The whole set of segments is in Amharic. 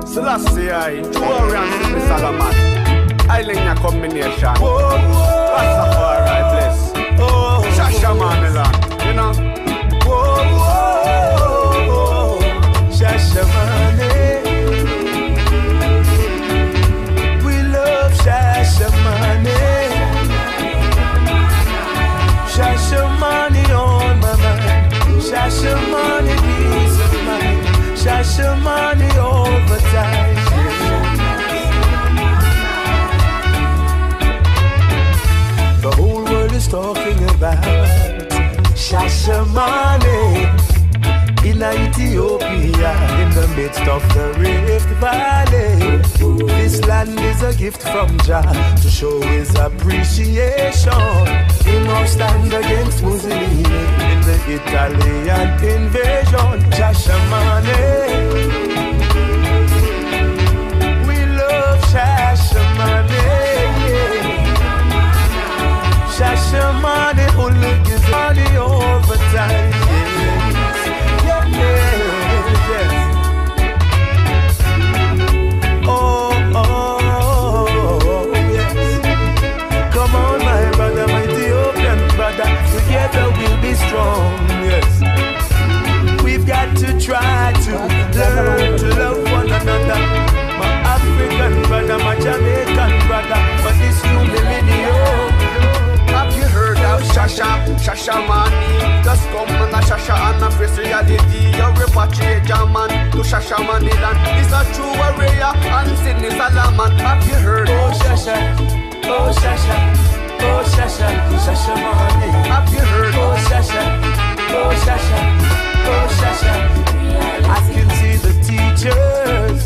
Selassie I, Warrior and Sister Salaman. Island combination. Rastafari bless. Shasha Manilan, you know. Shashamane. We love Shashamane. Shashamane on my mind. Shashamane peace of mind. Shashamane overtime. The whole world is talking about Shashamane in Ethiopia, in the midst of the Rift Valley. This land is a gift from Jah to show his appreciation. He must stand against Mussolini in the Italian invasion. Shashamane. We love Shashamane. Shashamane, only gives money over time. Yeah, yeah, yes. Oh, oh, yes. Come on, my brother, my Ethiopian brother. Together we'll be strong, yes. We've got to try to learn to love one another. My African brother, my Jamaican brother, but this new millennium. Have you heard of Shasha, Shasha Mani? Just come and a Shasha and a face reality. You repatriate a man to Shasha Maniland. He's a true warrior and Sydney Salaman. Have you heard Oh, of Shasha, oh, Shasha, oh, Shasha, Shasha Mani. Have you heard Oh, of Shasha, oh, Shasha, oh, Shasha. I can see the teachers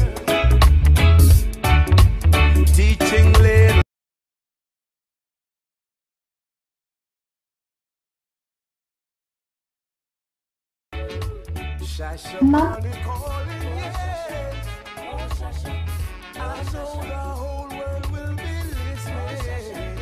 teaching little. Shasha Mani calling, yes. I know the whole world will be listening.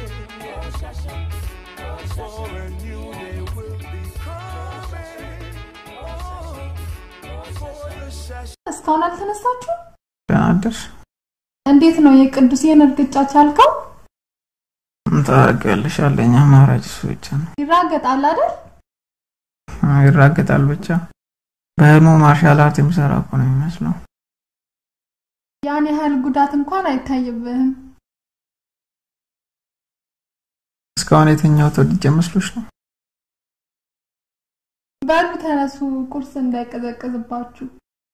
For a new day will be coming. Oh, for the Shasha. እስካሁን አልተነሳችሁ? ደህና አደርሽ? እንዴት ነው የቅዱሴን እርግጫ ቻልከው? ምን ታደርጊያለሽ? ያለኝ አማራጭ እሱ ብቻ ነው። ይራገጣል አይደል? አዎ፣ ይራገጣል ብቻ። በህልሙ ማርሻል አርት የሚሰራ እኮ ነው የሚመስለው። ያን ያህል ጉዳት እንኳን አይታይብህም። እስካሁን የተኛሁት ወድጄ መስሎሽ ነው? በሉ ተነሱ፣ ቁርስ እንዳይቀዘቅዝባችሁ።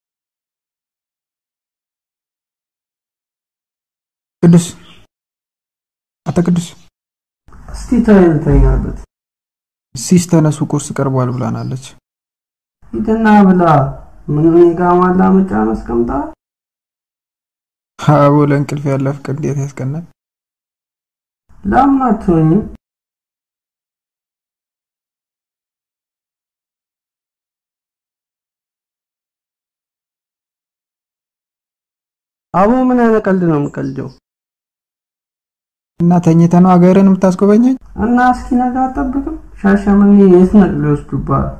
ቅዱስ አቶ ቅዱስ እስቲ ተይን ተኛበት። ሲስ ተነሱ፣ ቁርስ ቀርቧል ብላናለች። ሂድና ብላ። ምን እኔ ጋ ማላመጫ መስቀምጣ አቦ ለእንቅልፍ ያለ ፍቅር እንዴት ያስቀናል! ለምን አትሆኝም? አቦ ምን አይነት ቀልድ ነው የምቀልደው? እና ተኝተ ነው ሀገርን የምታስጎበኘኝ? እና እስኪ ነጋ አጠብቅም። ሻሸመኔ የት ነቅሎ ይወስዱባል?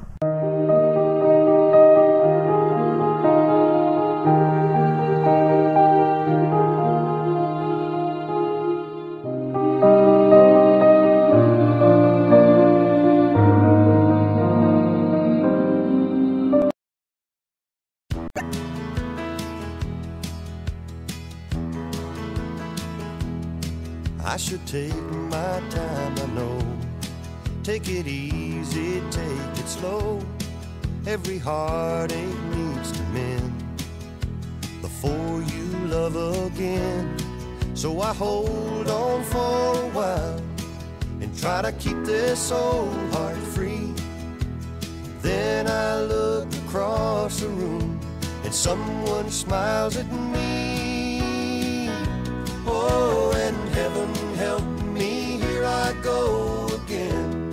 I should take my time, I know. Take it easy, take it slow. Every heartache needs to mend before you love again. So I hold on for a while and try to keep this old heart free. Then I look across the room and someone smiles at me. Oh, and heaven help me, here I go again.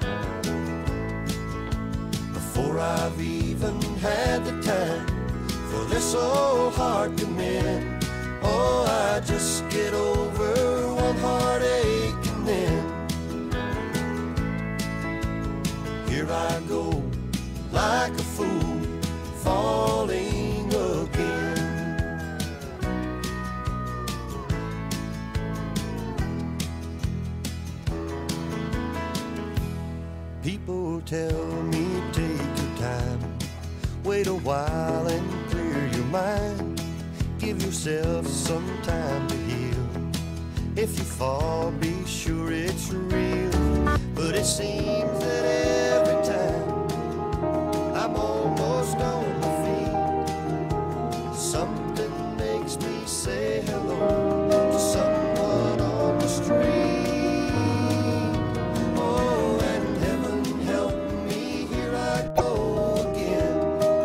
Before I've even had the time for this old heart to mend. Oh, I just get over one heartache and then here I go like a fool falling again. tell me take your time. Wait a while and clear your mind. Give yourself some time to heal. If you fall, be sure it's real. But it seems that every time I'm almost on my feet, something makes me say hello to someone on the street. Oh, and heaven help me, here I go again.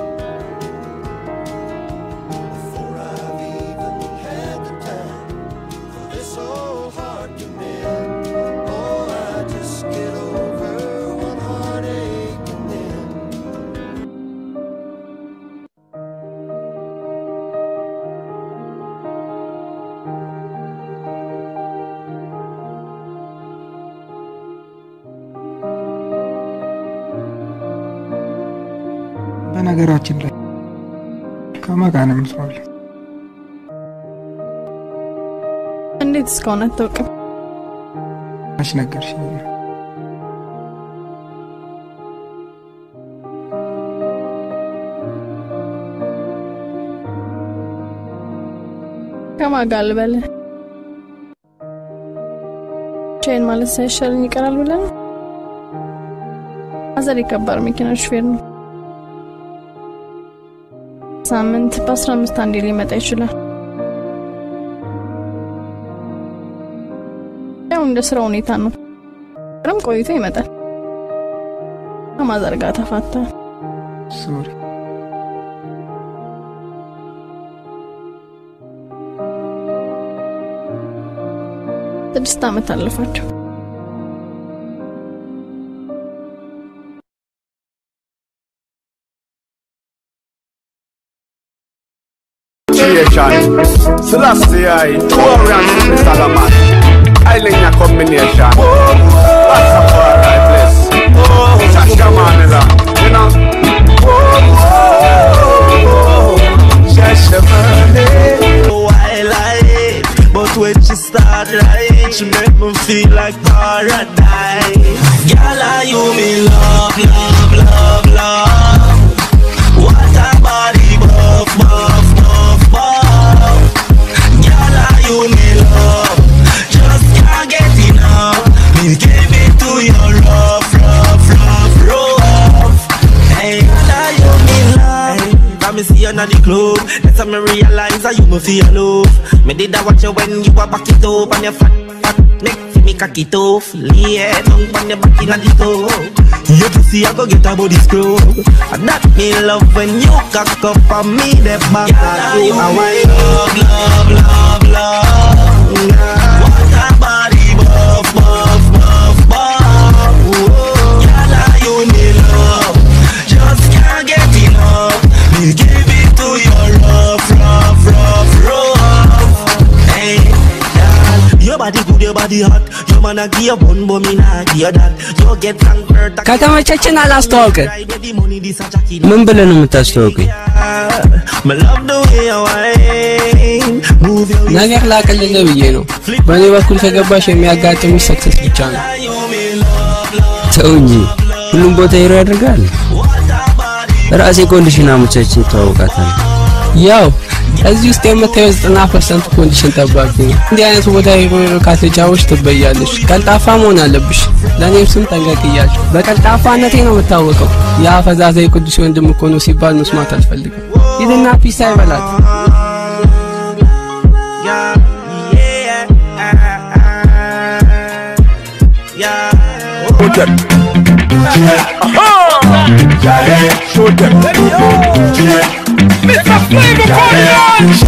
Before I've even had the time for this old heart to mend. Oh, I just get over one heartache and then. በነገራችን ላይ ከማን ጋር ነው የምትኖሪው? እንዴት እስካሁን አታውቅም? መች ነገርሽኝ? ከማን ጋር ልበልህ? ብቻዬን ማለት ሳይሻለኝ ይቀራል ብለህ ነው? አዘር የከባድ መኪና ሹፌር ነው። ሳምንት በአስራ አምስት አንዴ ሊመጣ ይችላል። ያው እንደ ስራ ሁኔታ ነው። ቅርም ቆይቶ ይመጣል። ከማዘር ጋር ተፋታ። ሶሪ ስድስት ዓመት አለፋቸው። Creation, Celestia, Torian, Salaman, Island combination. Rastafari bless. Shasha Manila, you know. while I hate, but when she start right, she make me feel like paradise. Girl, are you me love, love, love, love? What a body, buff, buff, buff, buff. Girl, are you me love? Just can't get enough. Me give it to you rough, rough, rough, rough. Hey, girl, are you me love? Got me see you in the club. That's how me realize that you me feel love. Me did that watch you when you were back it up and your fat, fat neck fi me cock it off. Lay it down on your back inna the toe. You pussy I go get a body scrub. And that me love when you cock up on me the back of you. And why love, love, love, love. What a body buff, buff, buff, buff. Girl, are you me love? Just can't get enough. Me give it to you rough, rough, rough, rough. Hey, girl, your body good, your body hot. Your man a give you bun, but me nah give you that. You get conquered. ከተመቸችን አላስተዋውቅ ምን ብለህ ነው የምታስተዋውቀኝ? Me love the way you whine. Move your ነገር ላቅልልህ ብዬ ነው። በእኔ በኩል ከገባሽ የሚያጋጥምሽ ሰክሰስ ብቻ ነው። ተው እንጂ ሁሉም ቦታ ሄሮ ያደርጋል። ራሴ ኮንዲሽን አመቻችቼ ተዋውቃታለሁ። ያው እዚህ ውስጥ የምታየው ዘጠና ፐርሰንት ኮንዲሽን ጠባቂ ነው። እንዲህ አይነቱ ቦታ ሄሮ ሄሮ ካተጫወች ትበያለሽ። ቀልጣፋ መሆን አለብሽ። ለእኔም ስም ጠንቀቅ እያልሽ በቀልጣፋነቴ ነው የምታወቀው። ያ ፈዛዛ የቅዱስ ወንድም እኮ ነው ሲባል መስማት አልፈልግም። ሂድና ፒስ አይበላት። Yeah, yeah, yeah. Show them. Aha! Show them. Mr. Flavor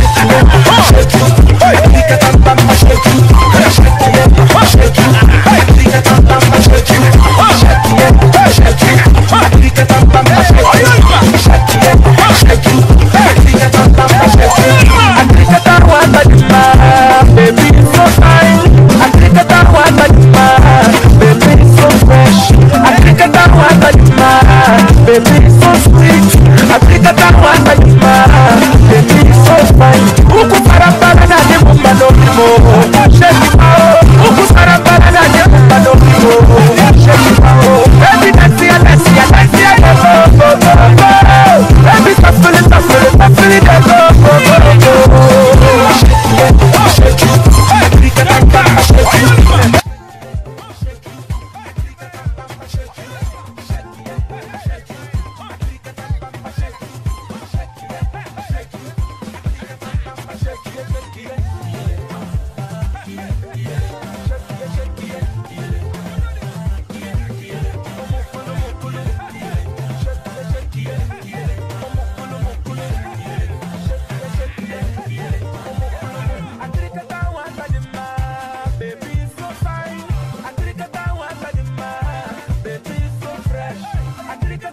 Baby, so fine. I think that I want my Baby, so fresh. I think that I want my Baby, so sweet. I think that I want my Baby, so fine. Uku para para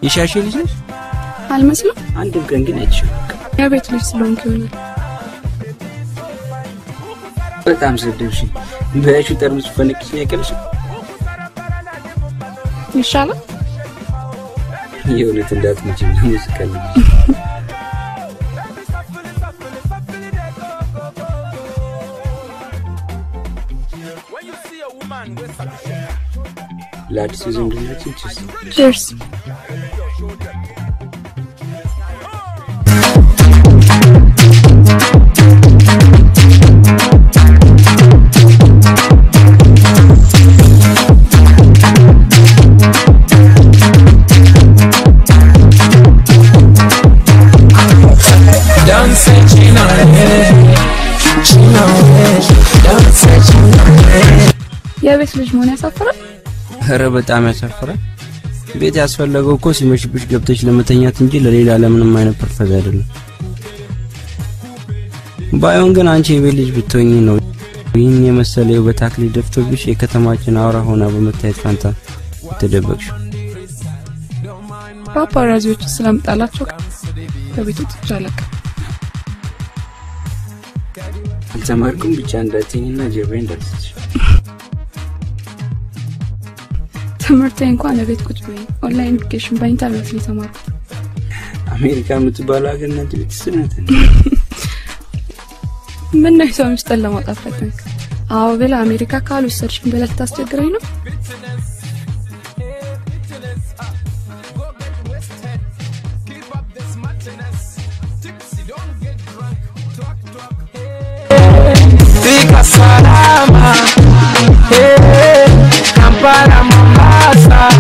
የሻሼ ልጅ ነሽ? አልመስልም። አንድም ቀን ግን አይቼሽ የቤት ልጅ ስለሆንክ ይሆናል። በጣም ሰደብሽ። በያሹ ጠርሙስ ፈነቅሽ ያቀልሽ ይሻላል። የእውነት እንዳትመጪ ሙዚቃ ነው። ለአዲሱ ዝምድናችን ችስ ቺርስ። Don't say China, China, don't say China. የቤት ልጅ መሆን ያሳፍራል። ኧረ በጣም ያሳፍራል። ቤት ያስፈለገው እኮ ሲመሽብሽ ገብተሽ ለመተኛት እንጂ ለሌላ ለምንም አይነት ፐርፐዝ አይደለም። ባይሆን ግን አንቺ የቤት ልጅ ብትሆኚ ነው ይህን የመሰለ የውበት አክሊል ደፍቶብሽ የከተማችን አውራ ሆና በመታየት ፋንታ ተደበቅሽው። ፓፓራዚዎች ስለምጣላቸው ከቤቱ ትቼ አለቅም። አልተማርኩም ብቻ እንዳትኝና ጀርባዬ እንዳትስሽ። ትምህርቴ እንኳን ለቤት ቁጭ ብዬ ኦንላይን ኤዱኬሽን በኢንተርኔት ነው የተማርኩት። አሜሪካ የምትባለው ሀገር ናት ቤት ስነት ምን ነው የሰው ምስጢር ለማውጣት ፈተንክ? አዎ ብለህ አሜሪካ ካልወሰድሽኝ ብለህ ልታስቸግረኝ ነው? Fika salama, hey, Kampala, Mombasa,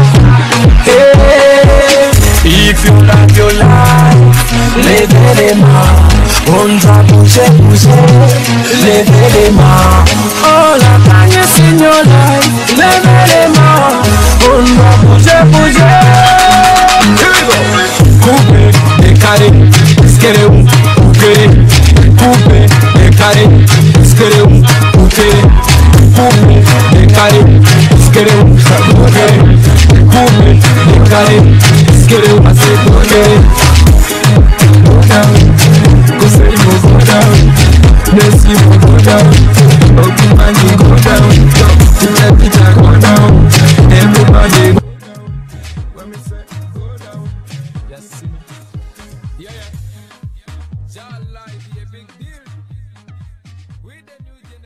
hey. If you like your life, live it ma. Ondra bouge, bouge, live it ma. All I can is in your life, live it ma. Ondra bouge, bouge. Here we go. Coupe, décalé, skere, ukere. Coupe, décalé, skere, ukere. Coupe, décalé, skere, ukere. Coupe, décalé, skere, ukere. Go down, go say go go down. Messi go go down, Okumani go down, Peter Peter go down, everybody go When me say go down, yes see. Yeah, yeah. Jah life be a big deal. With the new generation.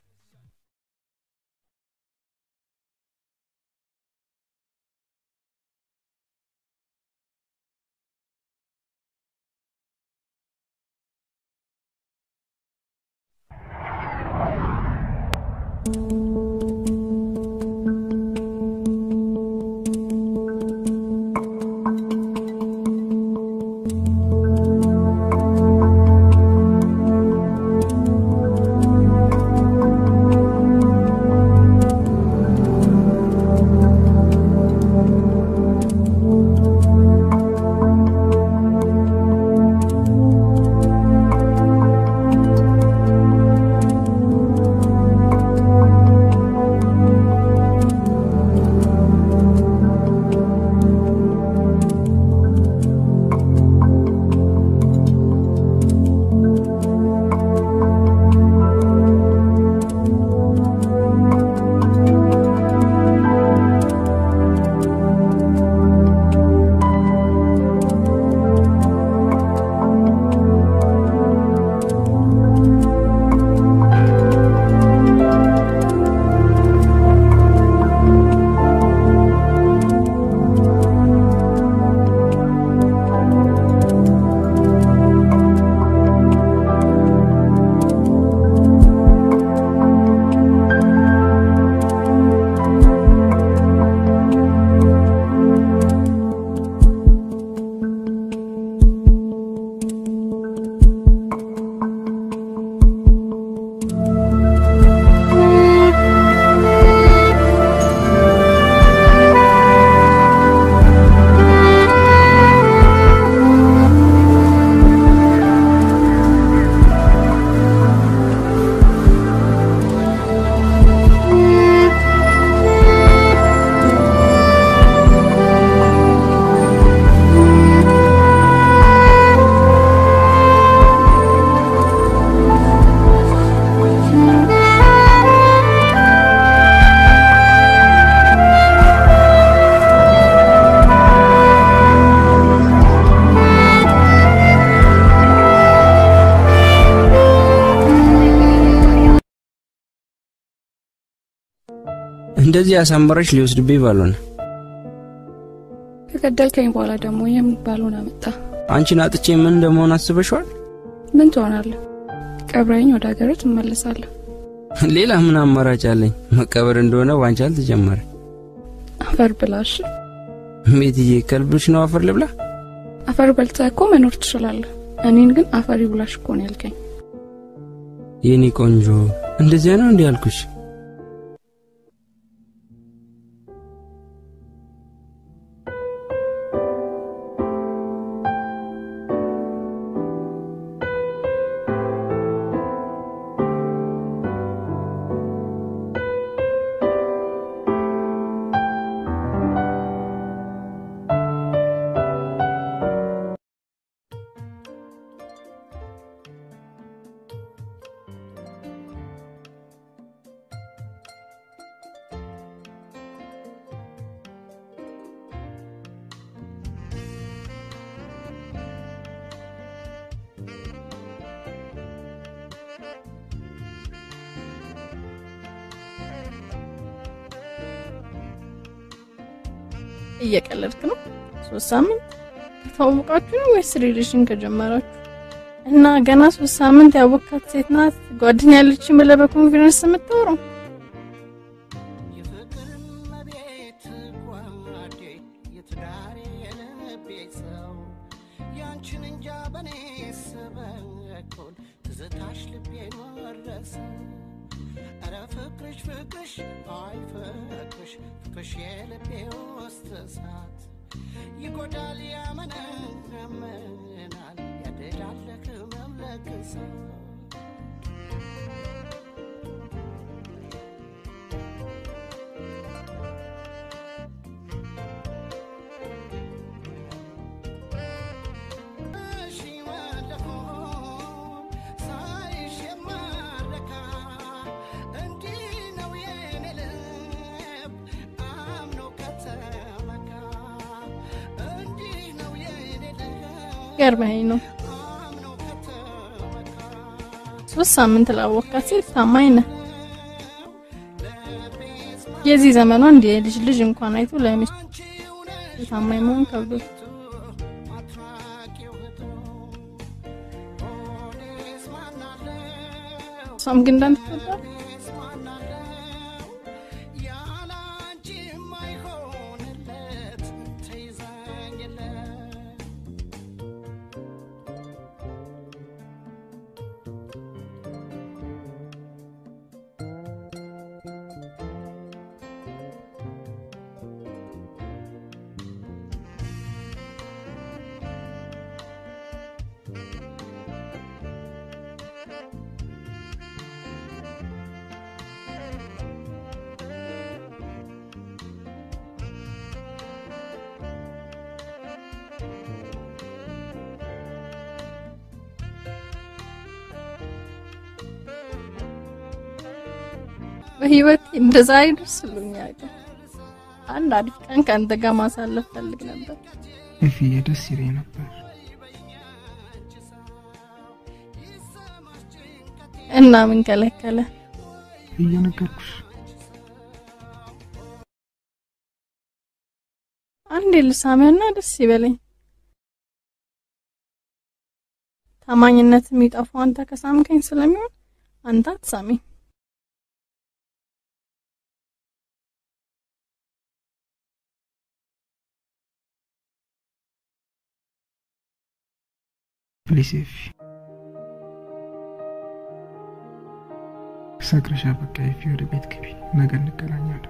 እንደዚህ አሳምረሽ ሊወስድብኝ ባልሆነ ከገደልከኝ በኋላ ደግሞ የሚባለውን አመጣ። አንቺን አጥቼ ምን እንደመሆን አስበሽዋል? ምን ትሆናለህ? ቀብረኝ ወደ ሀገር ትመለሳለህ። ሌላ ምን አማራጭ አለኝ? መቀበር እንደሆነ ባንቺ አልተጀመረ። አፈር ብላሽ። ቤትዬ ከልብሽ ነው አፈር ልብላ? አፈር በልተህ እኮ መኖር ትችላለህ። እኔን ግን አፈር ይብላሽ እኮ ነው ያልከኝ። የኔ ቆንጆ እንደዚያ ነው እንዲህ ያልኩሽ? እየቀለድክ ነው? ሶስት ሳምንት ተዋወቃችሁ ነው ወይስ ሪሌሽን ከጀመራችሁ? እና ገና ሶስት ሳምንት ያወካት ሴት ናት ጓደኛ ያለችኝ ብለህ በኮንፊደንስ የምታወራው? ይጎዳል ያመነምናል ያደላለክ መምለክሰ ገርመኝ ነው። ሶስት ሳምንት ላወካት ሴት ታማኝ ነህ። የዚህ ዘመኗ እንደ የልጅ ልጅ እንኳን አይቶ ለሚስቱ ታማኝ መሆን ከብዶት እሷም ግን እንዳንተ ትወዳለህ። በህይወት እንደዛ አይደርስልኛል። አንድ አሪፍ ቀን ከአንተ ጋር ማሳለፍ ፈልግ ነበር። እፍዬ ደስ ይለኝ ነበር። እና ምን ከለከለ? እየነገርኩሽ አንዴ ልሳምህና ደስ ይበለኝ። ታማኝነት የሚጠፋው አንተ ከሳምከኝ ስለሚሆን አንተ አትሳሚኝ። ፕሊስ ኤፊ ሰክረሻ። በቃ ኤፊ ወደ ቤት ግቢ፣ ነገ እንገናኛለን።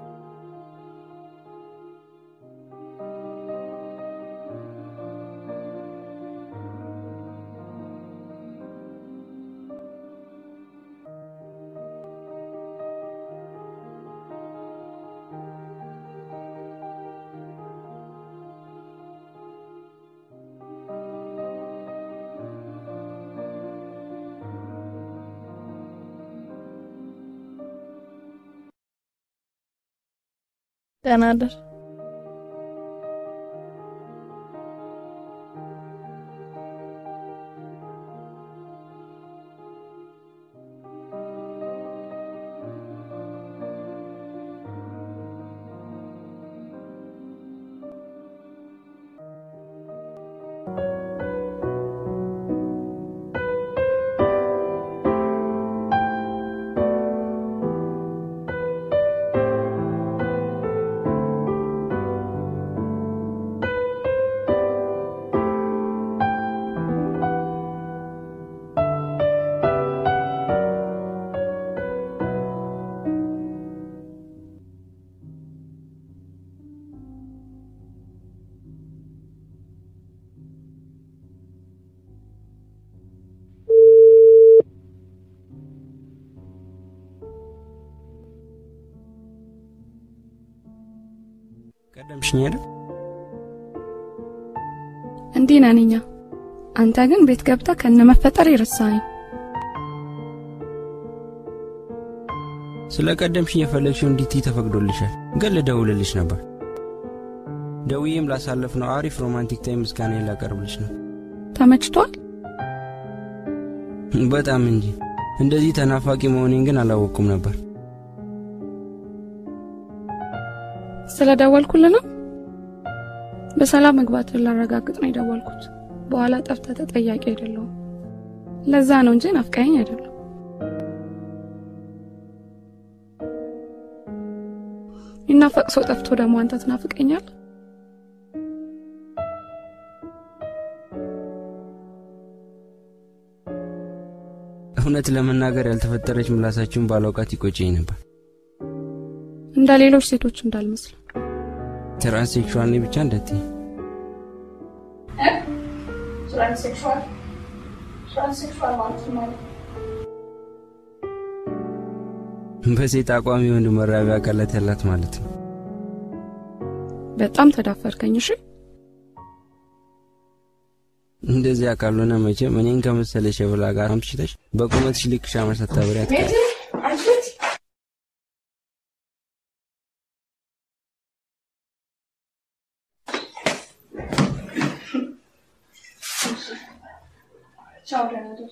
ደህና እደር። ቀደምሽኝ አይደል? እንዲህ ነን እኛ። አንተ ግን ቤት ገብተህ ከነ መፈጠር ይረሳኝ። ስለ ቀደምሽኝ የፈለግሽው እንዲትይ ተፈቅዶልሻል፣ ግን ልደውልልሽ ነበር። ደውዬም ላሳለፍነው አሪፍ ሮማንቲክ ታይም ምስጋናዬን ላቀርብልሽ ነው። ተመችቷል? በጣም እንጂ። እንደዚህ ተናፋቂ መሆኔን ግን አላወቅኩም ነበር። ስለ ደወልኩልህ ነው? በሰላም መግባትን ላረጋግጥ ነው የደወልኩት። በኋላ ጠፍተህ ተጠያቂ አይደለሁም። ለዛ ነው እንጂ ናፍቀኸኝ አይደለም። ይናፈቅ ሰው ጠፍቶ ደግሞ አንተ ትናፍቀኛል። እውነት ለመናገር ያልተፈጠረች ምላሳችሁን ባላውቃት ይቆጨኝ ነበር። እንደ ሌሎች ሴቶች እንዳልመስል ትራንስሴክሹዋል ነኝ ብቻ እንደትይ ትራንስሴክሹዋል ትራንስሴክሹዋል ማለት ማለት በሴት አቋም የወንድ መራቢያ አካላት ያላት ማለት ነው። በጣም ተዳፈርከኝ። እሺ እንደዚያ ካልሆነ መቼም እኔን ከመሰለ ሸብላ ጋር አምሽተሽ በቁመትሽ ልክ ሻማ ሳታበሪ አትቀሪ። ቻው ደህና ደር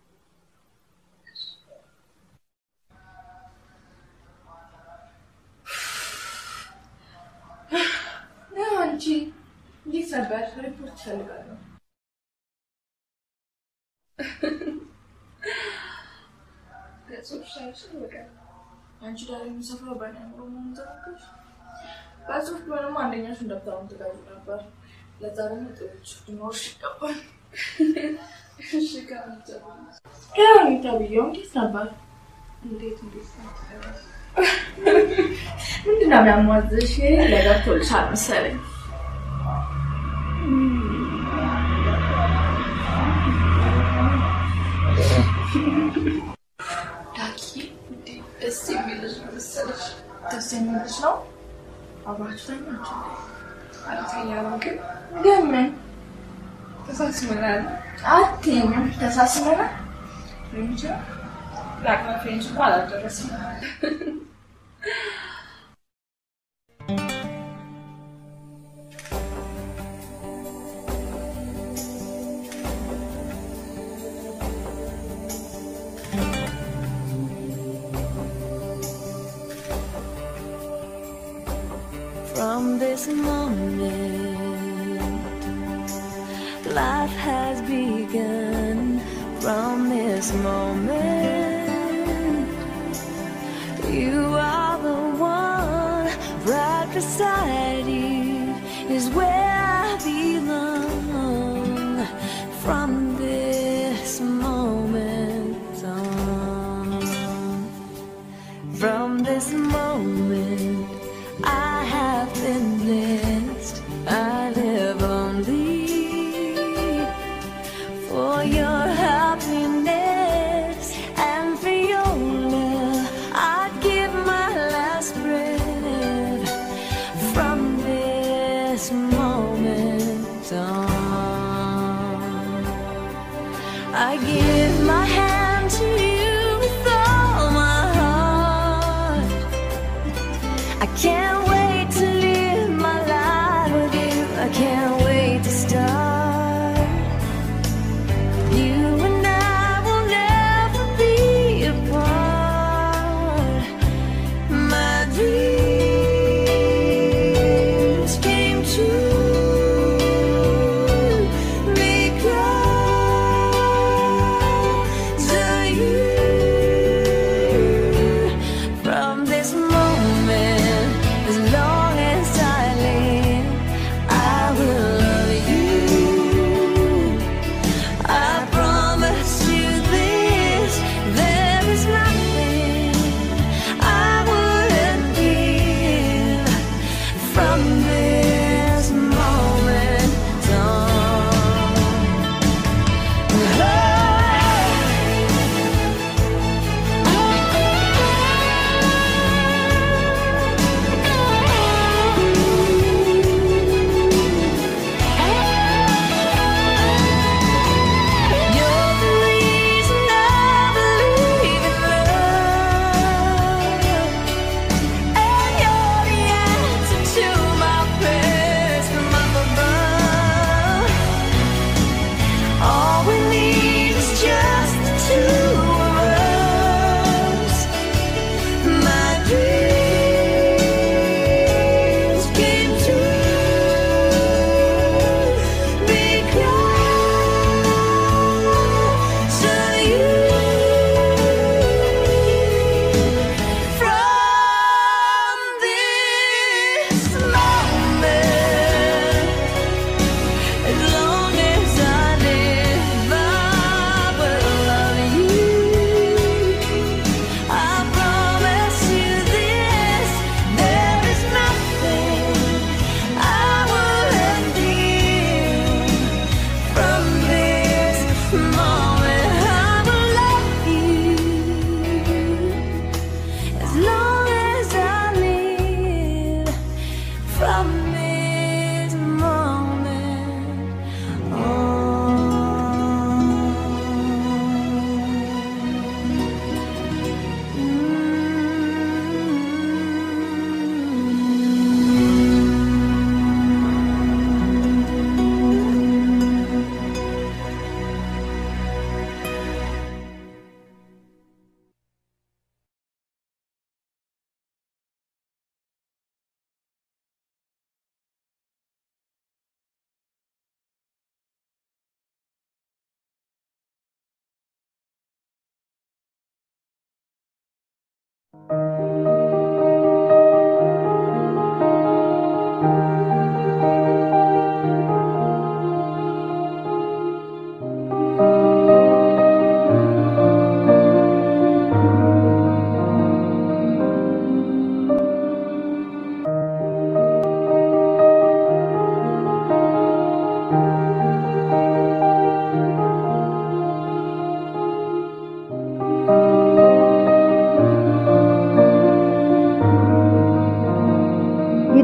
አንቺ እንዴት ነበር? ሪፖርት እፈልጋለሁ። ገጾች ሳይችል በቃ አንቺ ዳር የሚሰፍረው በእኔ አእምሮ መሆኑን ተረዳሽ? በጽሁፍ ቢሆንም አንደኛሽ እንደምታውን ትጋዙ ነበር። ለዛ ደግሞ ጥሩች ሊኖርሽ ይገባል። እሺ ከሁኔታ ብዬው እንዴት ነበር? እንዴት እንዴት ምንድን ነው የሚያሟዝሽ? ለገብቶልሻል መሰለኝ። ዳኪ ደስ የሚል ልጅ ነው መሰለሽ። ደስ የሚል ልጅ ነው። አብራችሁ ተኛችሁ? አልተኛንም፣ ግን ግን ምን ተሳስመናል። አትይኝም? ተሳስመናል። ፍሬንች ለአቅመ ፍሬንች እንኳን አላደረስም። From this moment, life has begun. From this moment, you are the one right beside you is where I belong. From this moment on, from this moment. I have been blessed. I live only for your happiness and for your love. I'd give my last breath from this moment on. I give my hand to you with all my heart. I can't wait to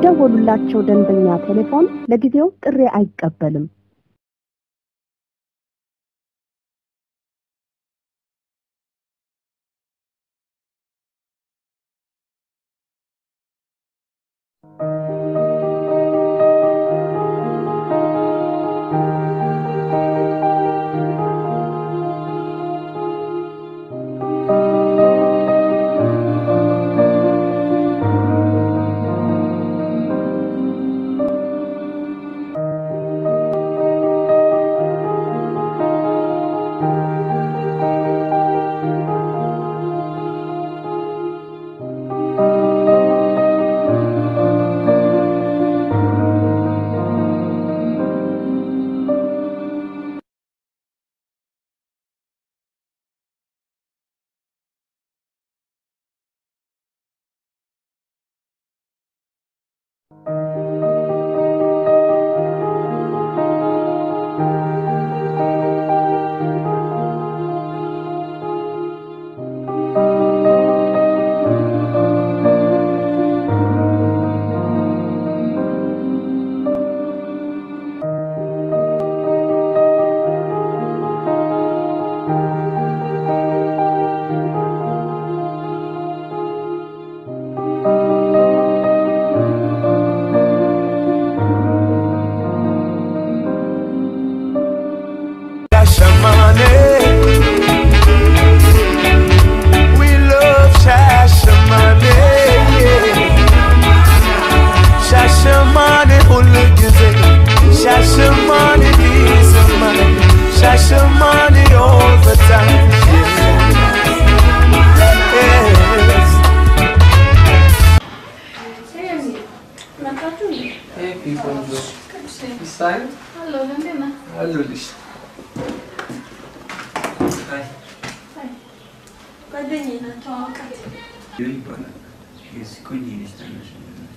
የደወሉላቸው ደንበኛ ቴሌፎን ለጊዜው ጥሪ አይቀበልም። Shashamane. We love Shashamane. Shashamane hulugize. Shashamane dizamane. Shashamane all the time. Yes. መጣችሁ እንዴ? ቅዱሴ አለሁ እንዴት ነህ? አሉልሽ ጓደኛዬ ናት፣ ተዋወቃት። ይባላል የዚህ ቆንጆ ልጅ ታናሽ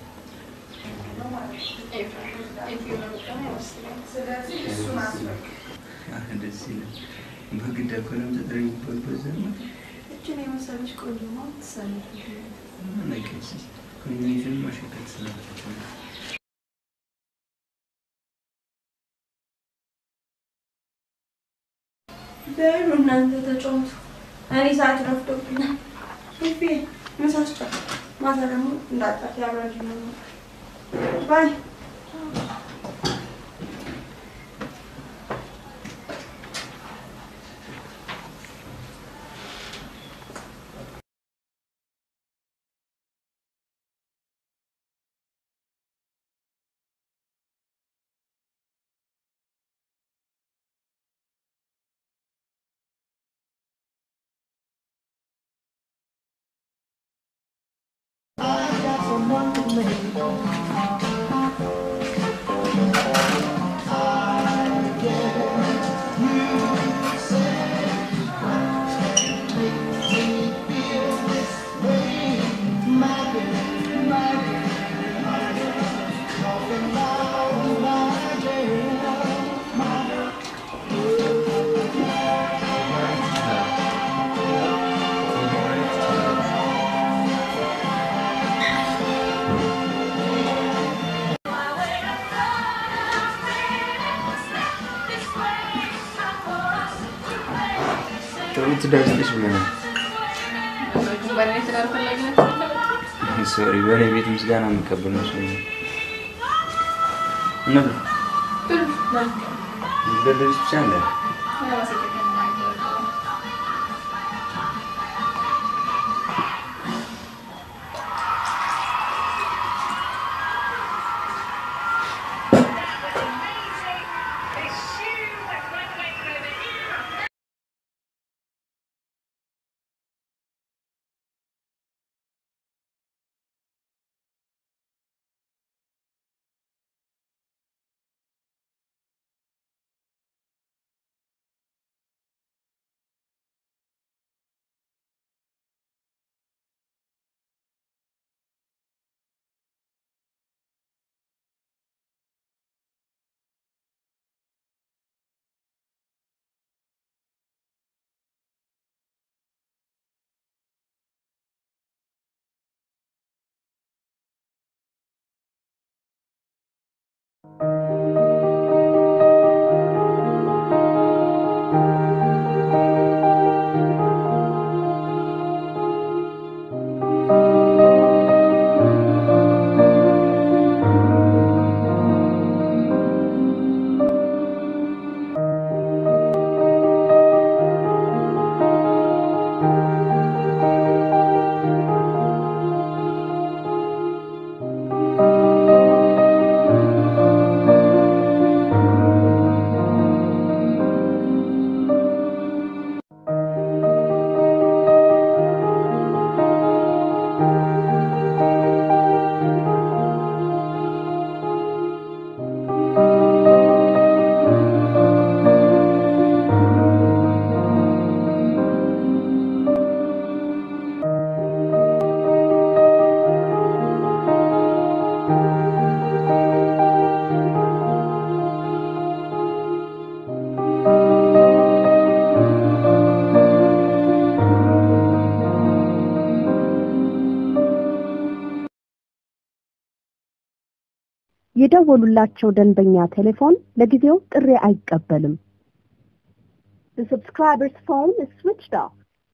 ደስ ይላል። በግድ እኮ ነው ተጠሪ የሚባልበት ዘመን እችን የመሰለች ቆንጆ ማለት ትሰራለች። ነገስ ኮሚኒቲን ማሸከት ስላለች ነው። በሉ እናንተ ተጫወቱ። እኔ ሰዓት ረፍዶብኛል። ፊፊ ምሳ ስጫት፣ ማታ ደግሞ እንዳጣት ያብራጅ ነው። ባይ ጥሩ ትዳርልሽ ብለናል። በእኔ ትዳር ፈላጊነት ሶሪ በእኔ ቤት ምስጋና የምቀበል መስሎኝ ነው። እንብላ ደደሪስ ብቻ እንደ ብሉ የደወሉላቸው ደንበኛ ቴሌፎን ለጊዜው ጥሪ አይቀበልም። The subscriber's phone is switched off.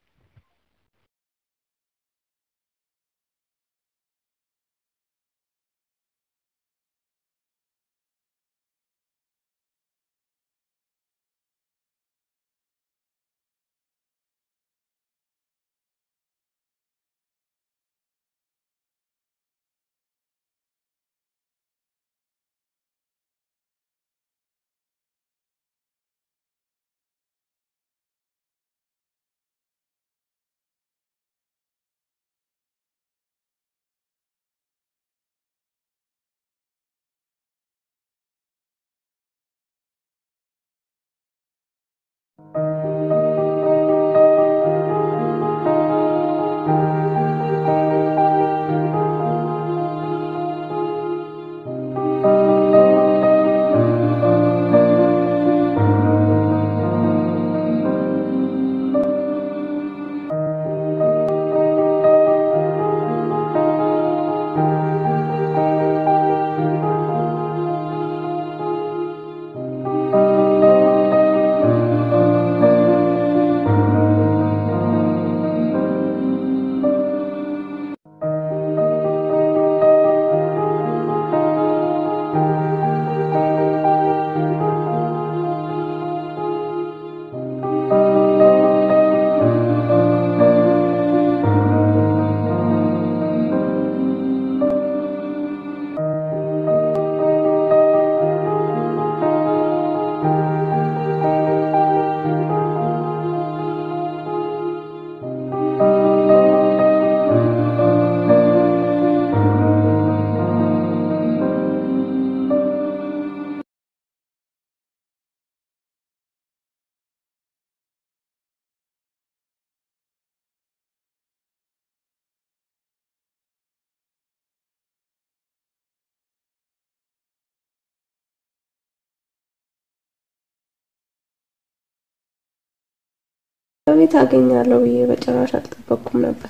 በቤት አገኛለሁ ብዬ በጭራሽ አልጠበቅኩም ነበር።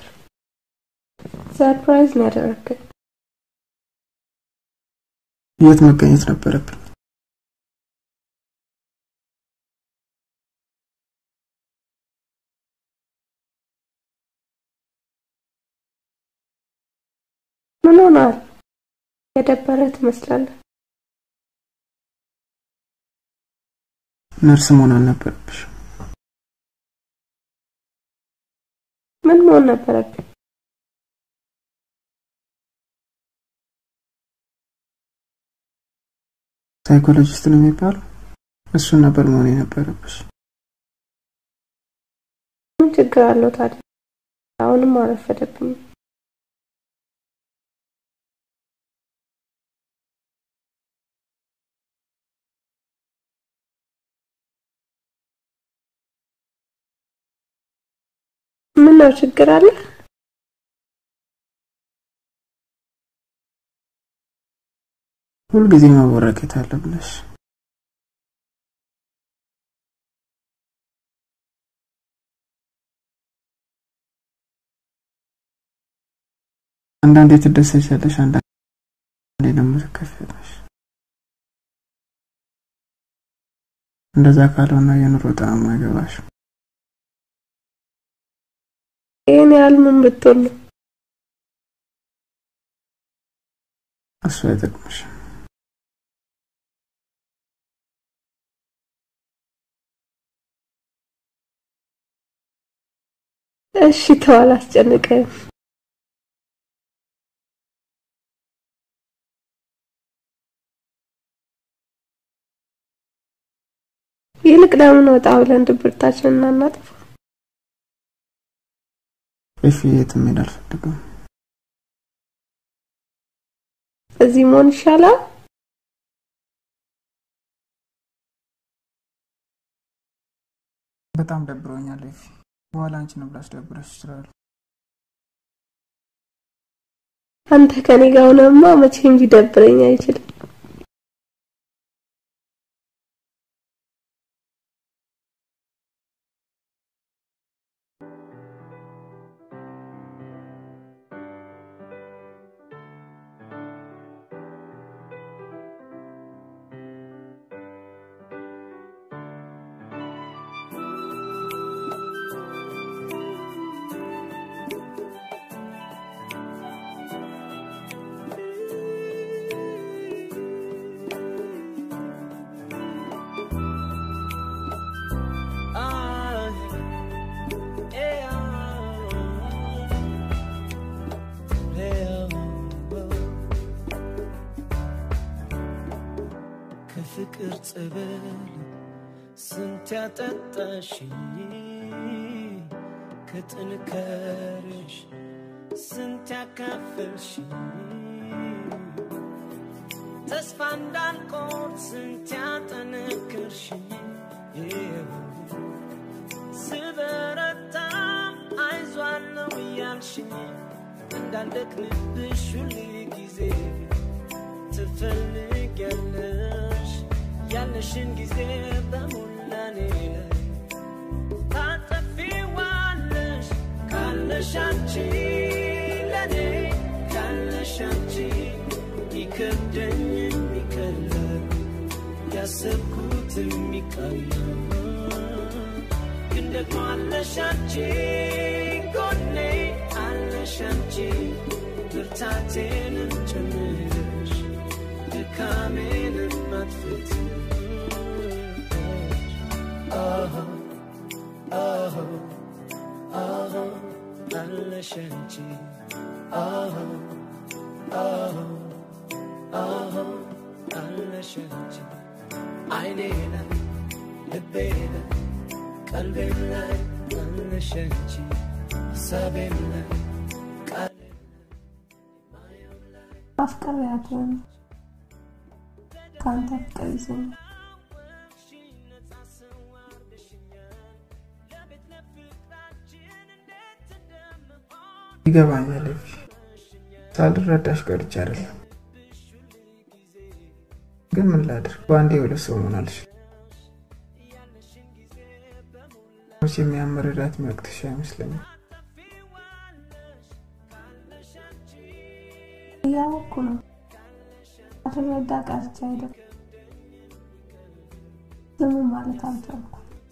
ሰርፕራይዝ ነው ያደረግከኝ። የት መገኘት ነበረብኝ? ምን ሆናል? የደበረ ትመስላለህ። ነርስ መሆን አልነበረብሽ። ምን መሆን ነበረብኝ? ሳይኮሎጂስት ነው የሚባለው? እሱን ነበር መሆን የነበረብሽ። ምን ችግር አለው ታዲያ? አሁንም አረፈደብኝ። ምን ነው ችግር አለ? ሁልጊዜ መወረቄት አለ ብለሽ አንዳንዴ ትደሰቻለሽ፣ አንዳንዴ ደግሞ ትከፊያለሽ። እንደዛ ካልሆነ የኑሮ ጣዕም አይገባሽም። ይህን ያህል ምን ብትሆን ነው? እሱ አይጠቅምሽም። እሺ ተው አላስጨንቅህም። ይልቅ ለምን ወጣ ብለን ድብርታችንን እናናጥፋ? ኤፊ የትም መሄድ አልፈልግም። እዚህ መሆን ይሻላል። በጣም ደብሮኛል ኤፊ። በኋላ አንቺንም ላስደብረሽ ይችላል። አንተ ከኔ ጋር ሆነማ መቼም ሊደብረኝ አይችልም። ከፍቅር ጸበል ስንት ያጠጣሽኝ ከጥንካሬሽ ስንት ያካፈልሽኝ ተስፋ እንዳልቆርጥ ስንት ያጠነከርሽኝ ስበረታም አይዟለው እያልሽኝ እንዳልደክምብሽ ሁል ጊዜ ትፈልጊያለሽ ያለሽን ጊዜ በሞላ እኔ ላይ ታጠፊዋለሽ ካለሽ አንቺ ለኔ ካለሽ አንቺ ይከብደኝ የሚቀለል ያሰብኩት የሚቀለል ግን ደግሞ አለሽ አንቺ ጎኔ አለሽ አንቺ ብርታቴንም ጨምረሽ ድካሜንም አጥፍተሽ አዎ አዎ አዎ አለሽ አንቺ አዎ አዎ አዎ አለሽ አንቺ አይኔ ላይ ልቤ ላይ ቀልቤም ላይ አለሽ አንቺ ሀሳቤም ላይ ቃሌ አፍቅሬያት ከአንተ ፍቅር ይዘኛል። ይገባኛል ኤፊ። ሳልረዳሽ ቀርቼ አይደለም። ግን ምን ላድርግ? በአንዴ ሁለት ሰው መሆን አልችልም። መቼም ያን መረዳት የሚያቅትሽ አይመስለኝም። እያወቅኩ ነው። አልረዳ ቀርቼ አይደለም። ዝም ማለት አልቻልኩም።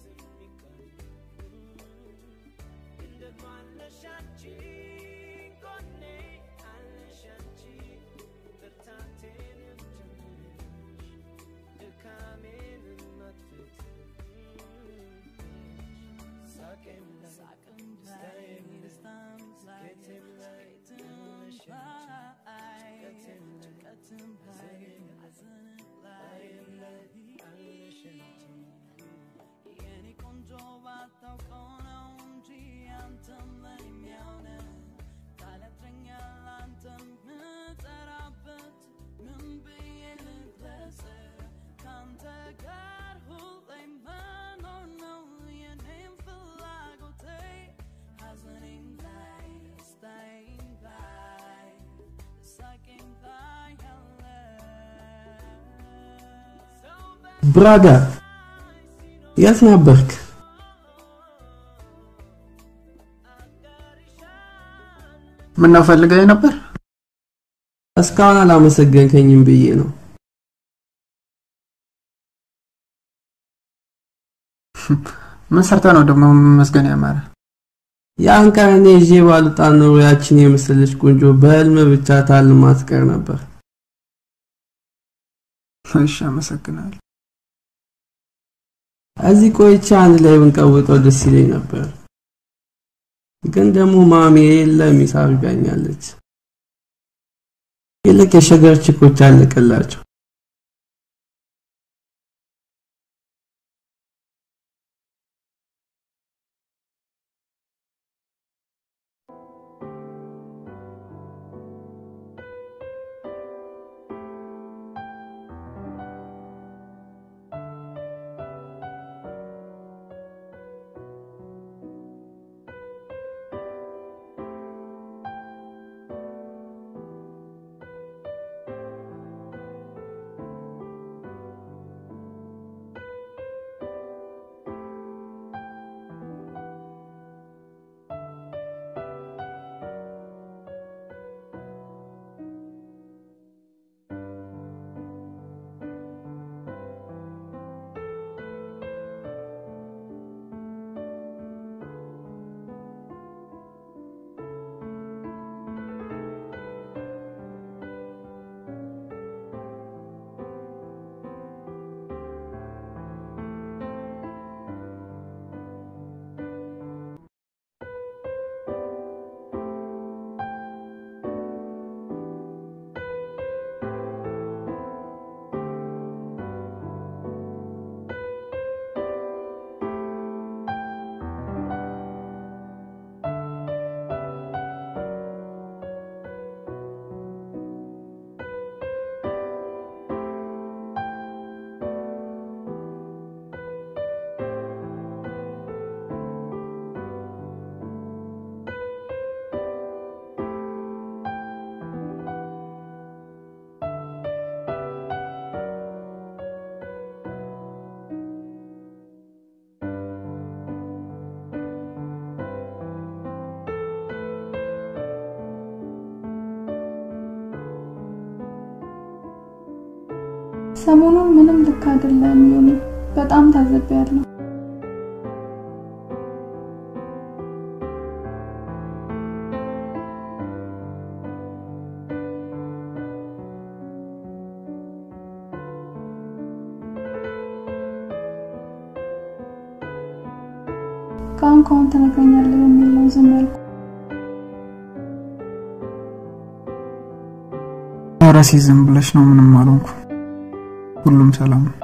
ብራጋ የት ነበርክ? ምነው ፈልገኝ ነበር? እስካሁን አላመሰገንከኝም ብዬ ነው። ምን ሰርተ ነው ደግሞ መስገን ያማረ? ያን ቀን እኔ ይዤ ባልወጣ ኖሮ ያችን የመሰለች ቆንጆ በህልም ብቻ ታልማ ትቀር ነበር። እሺ፣ አመሰግናለሁ። እዚህ ቆይቼ አንድ ላይ ብንቀውጠው ደስ ይለኝ ነበር፣ ግን ደግሞ ማሚ የለም ሂሳብ ይጋኛለች። ይልቅ የሸገር ችኮች አለቀላቸው። ሰሞኑን ምንም ልክ አይደለም ዮኒ፣ በጣም ታዝቤያለሁ። ከአሁን ከአሁን ትነግረኛለህ በሚል ነው ዝም ያልኩ። ኧረ ዝም ብለሽ ነው፣ ምንም አልሆንኩ። ሁሉም ሰላም ነው።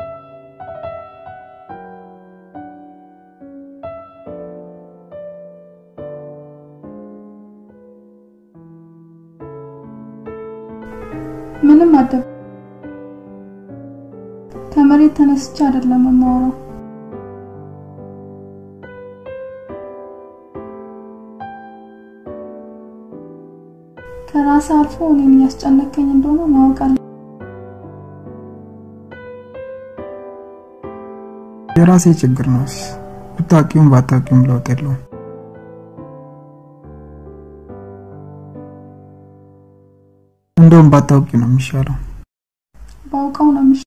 ምንም አደብ ከመሬት ተነስቼ አይደለም የማወራው። ከራስ አልፎ እኔን እያስጨነቀኝ እንደሆነ ማወቅ አለ። የራሴ ችግር ነው። ብታውቂውም ባታውቂውም ለውጥ የለውም። እንደውም ባታውቂ ነው የሚሻለው። ባውቀው ነው የሚሻለው።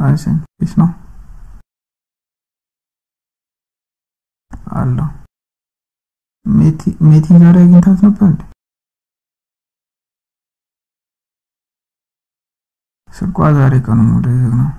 አይሰኝ ፒስ ነው አለሁ። ሜቲ ሜቲን ዛሬ አግኝታት ነበር እንዴ? ስልኳ ዛሬ ቀኑ ሙሉ ዝግ ነው።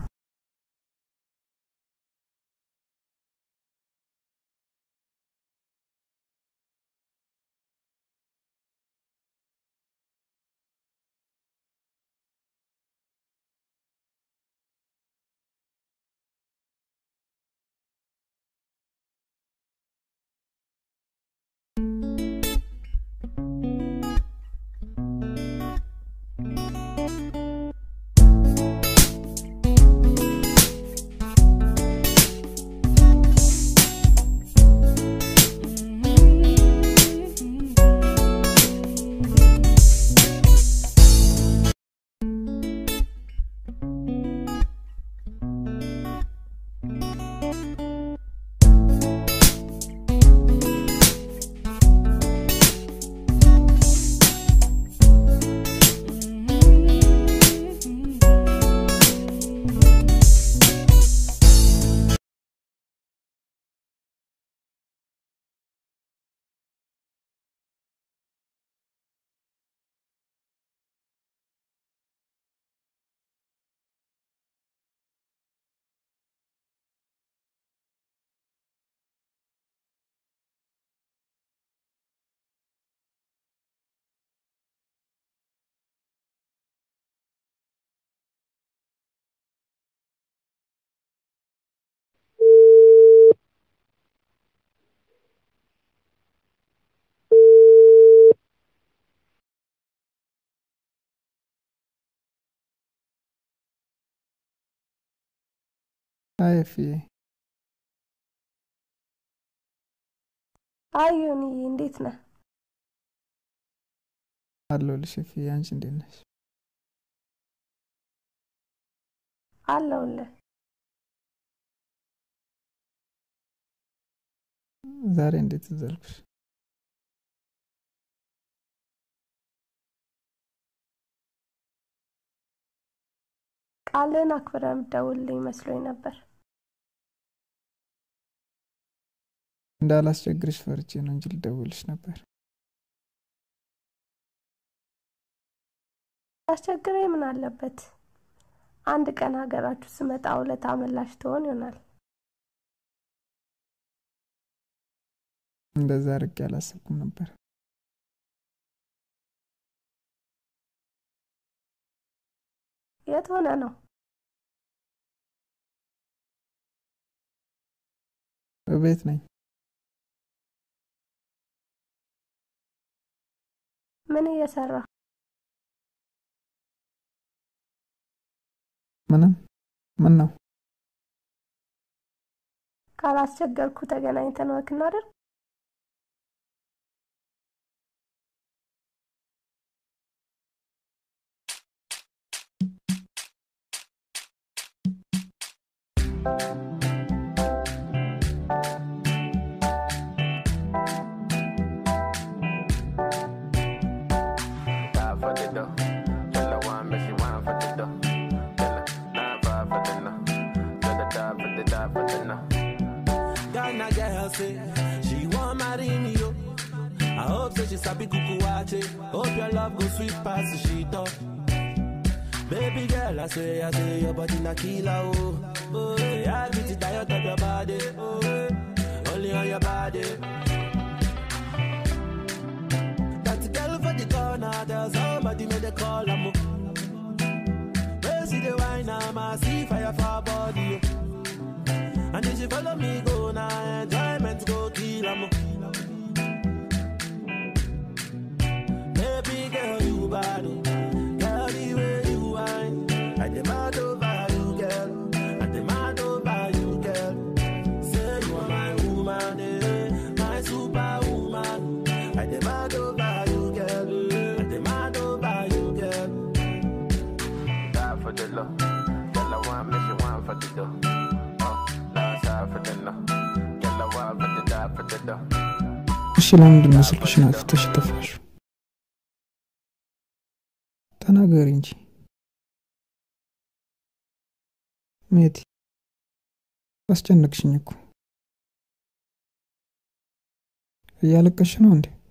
አይ ኤፍዬ አይ ዮኒዬ እንዴት ነህ? አለሁልሽ ኤፍዬ። አንቺ እንዴት ነሽ? አለሁልህ። ዛሬ እንዴት ትዝ አልኩሽ? ቃልን አክብረህ የምትደውልልኝ መስሎኝ ነበር። እንዳላስቸግርሽ ፈርቼ ነው እንጂ ልደውልሽ ነበር። ያስቸግረኝ ምን አለበት? አንድ ቀን ሀገራችሁ ስመጣ ውለታ መላሽ ትሆን ይሆናል። እንደዛ አድርጌ አላሰብኩም ነበር። የት ሆነ ነው? እቤት ነኝ። ምን እየሰራ? ምንም። ምን ነው? ካላስቸገርኩ ተገናኝተን ወክ እናድርግ? Die for the dough. Tell her one, but she want for the dough. Tell her nine five for the no. Tell her die for the die for the no. Ghana girl say she want marry me yo. I hope say she sabi kuku wache. Hope your love go sweet past the sheet up. Baby girl, I say, I say your body na killer oh. Oh, yeah, I get it tired of your body. Oh, yeah. only on your body. That girl for the corner, there's somebody made a call. I'm Where see the wine, I'm a see fire for her body. oh. And if she follow me, go now, enjoyment go kill 'em. Baby girl, you bad, oh. girl, the way you whine. I demand over you, girl. I demand over you, girl. Say you are my woman, eh, my superwoman. I demand over you, girl. I demand over you, girl. Die for the low. Tell her one, but she want for the dough. Oh, last side for the no. Tell her one, but the die for the dough. እሺ ለምንድን ነው ስልክሽን አጥፍተሽ የጠፋሽው? ተናገሪ እንጂ። ሜቲ አስጨነቅሽኝ እኮ። እያለቀሽ ነው እንዴ?